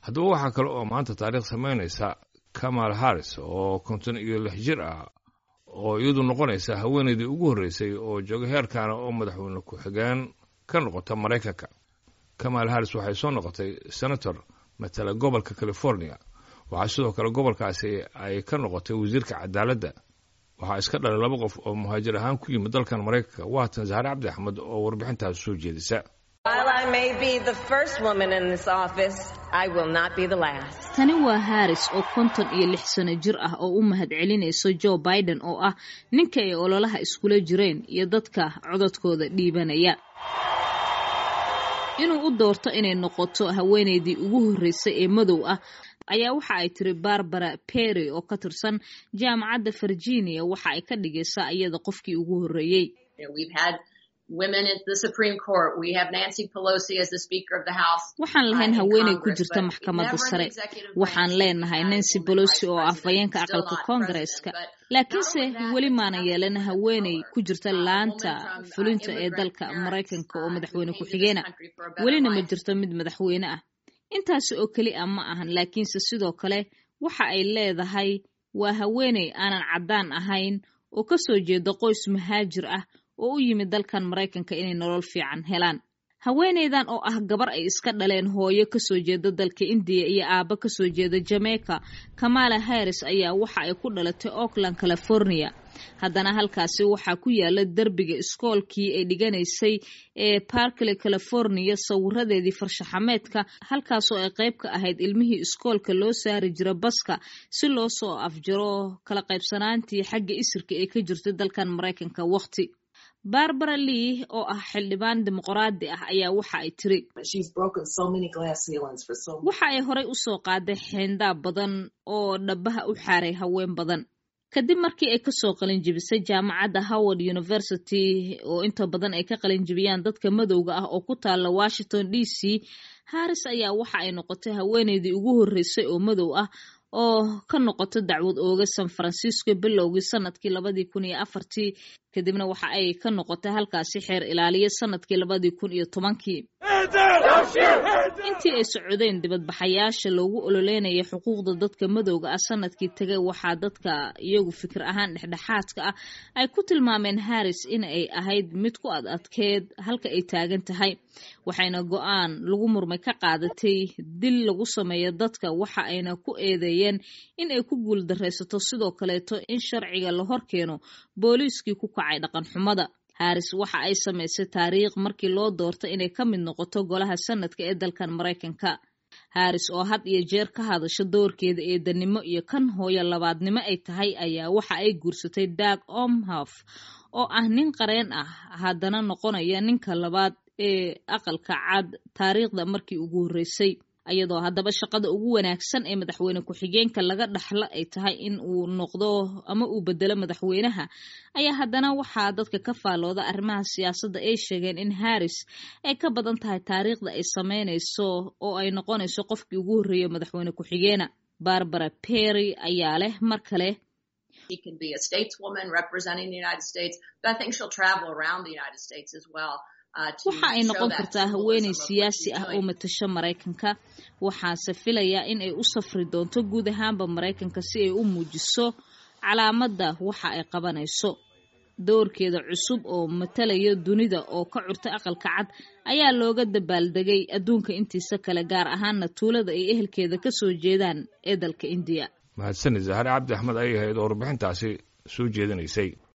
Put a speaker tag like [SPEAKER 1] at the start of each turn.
[SPEAKER 1] haddaba waxaa kale oo maanta taariikh samaynaysa kamal harris oo konton iyo lix jir ah oo iyadu noqonaysa haweenaydii ugu horreysay oo jooga heerkaana oo madaxweyne ku-xigeen ka noqota maraykanka kamal harris waxay soo noqotay senator matala gobolka california waxaa sidoo kale gobolkaasi ay ka noqotay wasiirka cadaaladda waxaa iska dhalay laba qof oo muhaajir ahaan ku yimid dalkan maraykanka waatan zahre cabdi axmed oo warbixintaas soo jeedisa
[SPEAKER 2] tani waa haris oo konton iyo lix sano jir ah oo u mahad celinayso joe biden oo ah ninka ay ololaha iskula jireen iyo dadka cododkooda dhiibanaya inuu u doorto inay noqoto haweenaydii ugu horreysay ee madow ah ayaa waxa ay tiri barbara perry oo ka tirsan jaamacadda virginia waxa ay ka dhigaysaa iyada qofkii ugu horreeyey waxaan lahayn haweeney ku jirta maxkamadda sare waxaan leenahay nancy pelosi oo ah fayeenka aqalka koongareeska laakiinse weli maanan yeelan haweeney ku jirta laanta fulinta ee dalka maraykanka oo madaxweyne ku-xigeena welina ma jirto mid madaxweyne ah intaasi oo keli a ma ahan laakiinse sidoo kale waxa ay leedahay waa haweeney aanan caddaan ahayn oo ka soo jeeda qoys muhaajir ah oo u yimid dalkan maraykanka inay nolol fiican helaan haweeneydan oo ah gabar ay iska dhaleen hooyo kasoo jeeda dalka indiya iyo aabbo kasoo jeeda jamaica kamala harris ayaa waxa ay ku dhalatay oakland california haddana halkaasi waxaa ku yaala derbiga iskoolkii ay dhiganaysay ee barkley california sawiradeedii farshaxameedka halkaasoo ay qayb ka ahayd ilmihii iskoolka loo saari jira baska si loo soo afjaro kala qaybsanaantii xagga isirka ee ka jirtay dalkan maraykanka waqti barbara lee oo ah xildhibaan dimuqraadi ah ayaa waxa ay tiri waxa ay horay usoo qaaday xeendaab badan oo dhabaha u xaaray haween badan kadib markii ay kasoo qalinjibisay jaamacadda howard university oo inta badan ay ka qalinjibiyaan dadka madowga ah oo ku taala washington d c harris ayaa waxa ay noqotay haweeneydii ugu horreysay oo madow ah oo ka noqoto dacwad ooga san francisco bilowgii sanadkii labadii kun iyo afartii kadibna waxa ay ka noqotay halkaasi xeer ilaaliya sanadkii labadii kun iyo tobankii intii ay socodeen dibadbaxayaasha loogu ololeynaya xuquuqda dadka madowga ah sanadkii tegay waxaa dadka iyagu fikir ahaan dhexdhexaadka ah ay ku tilmaameen harris in ay ahayd mid ku ad adkeed halka ay taagan tahay waxayna go-aan lagu murmay ka qaadatay dil lagu sameeyo dadka waxa ayna ku eedeeyeen in ay ku guuldaraysato sidoo kaleeto in sharciga la hor keeno booliiskii ku kacay dhaqan xumada harris waxa ay samaysay taariikh markii loo doortay inay ka mid noqoto golaha sanadka ee dalkan maraykanka harris oo had iyo jeer ka hadasha doorkeeda eedanimo iyo kan hooyo labaadnimo ay tahay ayaa waxa ay guursatay dag omhof oo ah nin qareen ah haddana noqonaya ninka labaad ee aqalka cad taariikhda markii ugu horreysay iyadoo haddaba shaqada ugu wanaagsan ee madaxweyne ku-xigeenka laga dhaxlo ay tahay in uu noqdo ama uu bedelo madaxweynaha ayaa haddana waxaa dadka ka faallooda arrimaha siyaasadda ay sheegeen in harris ay ka badan tahay taariikhda ay sameynayso oo ay noqonayso qofkii ugu horreeya madaxweyne ku-xigeena barbara perry ayaa leh mar kale waxa ay noqon kartaa haweeney siyaasi ah oo matasho maraykanka waxaase filayaa in ay u safri doonto guud ahaanba maraykanka si ay u muujiso calaamadda waxa ay qabanayso doorkeeda cusub oo matalaya dunida oo ka curtay aqalka cad ayaa looga dabaaldegay adduunka intiisa kale gaar ahaana tuulada ay ehelkeeda ka soo jeedaan ee dalka indiya
[SPEAKER 1] mahadsanid zahare cabdi axmed ayay ahayd oo warbixintaasi soo jeedinaysay